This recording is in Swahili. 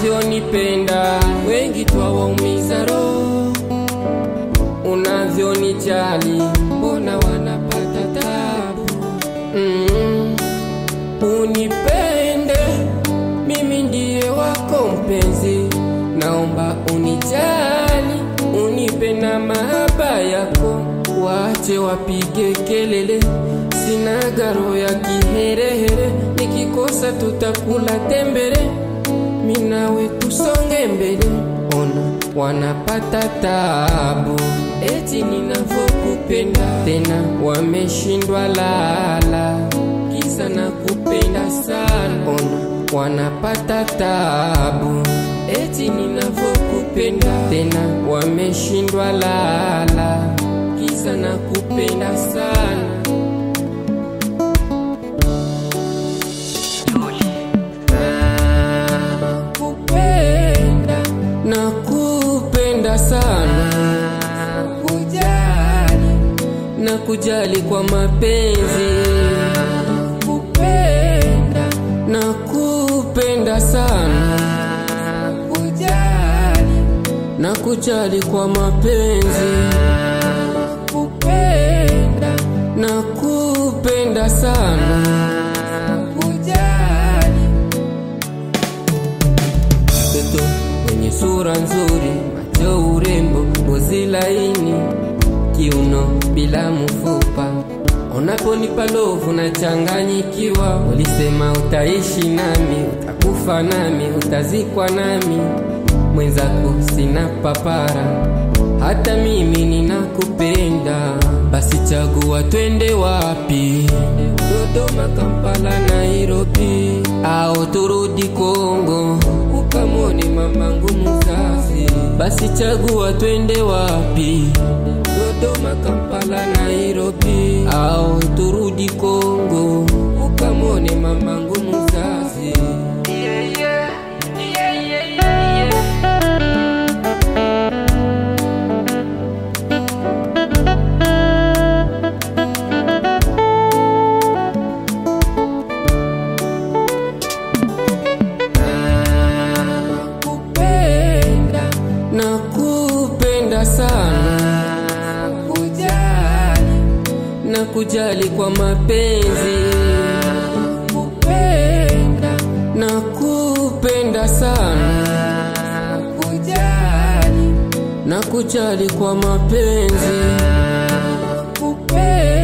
unavyonipenda, wengi twawaumiza roho, unavyonijali, mbona wanapata tabu? Mm, unipende mimi ndiye wako mpenzi, naomba unijali, unipe na mahaba yako, wache wapige kelele, sina garo ya kiherehere, nikikosa tutakula tembele, minawe tusonge mbele, ona wanapata tabu, eti ninavyokupenda, tena wameshindwa lala, kisa na kupenda sana, ona wanapata tabu, eti ninavyokupenda, tena wameshindwa lala, kisa na kupenda sana. Nakupenda, nakupenda sana, kujali, nakujali kwa mapenzi. Nakupenda, nakupenda sana, kujali, nakujali kwa mapenzi. Nakupenda, nakupenda sana, kujali mtoto mwenye sura nzuri, macho urembo, ngozi laini, kiuno bila mfupa. Unaponipa lovu nachanganyikiwa, ulisema utaishi nami, utakufa nami, utazikwa nami, mwenzako sina papara, hata mimi ninakupenda. Basi chagua twende wapi? Dodoma, Kampala, Nairobi au turudi Kongo ukamwone mamangu mzazi. Basi chagua twende wapi? Dodoma, Kampala, Nairobi au turudi Kongo ukamwone mamangu mzazi. Nakupenda, nakupenda sana, kujali, nakujali kwa mapenzi. Nakupenda, nakupenda sana, kujali, nakujali kwa mapenzi. Nakupenda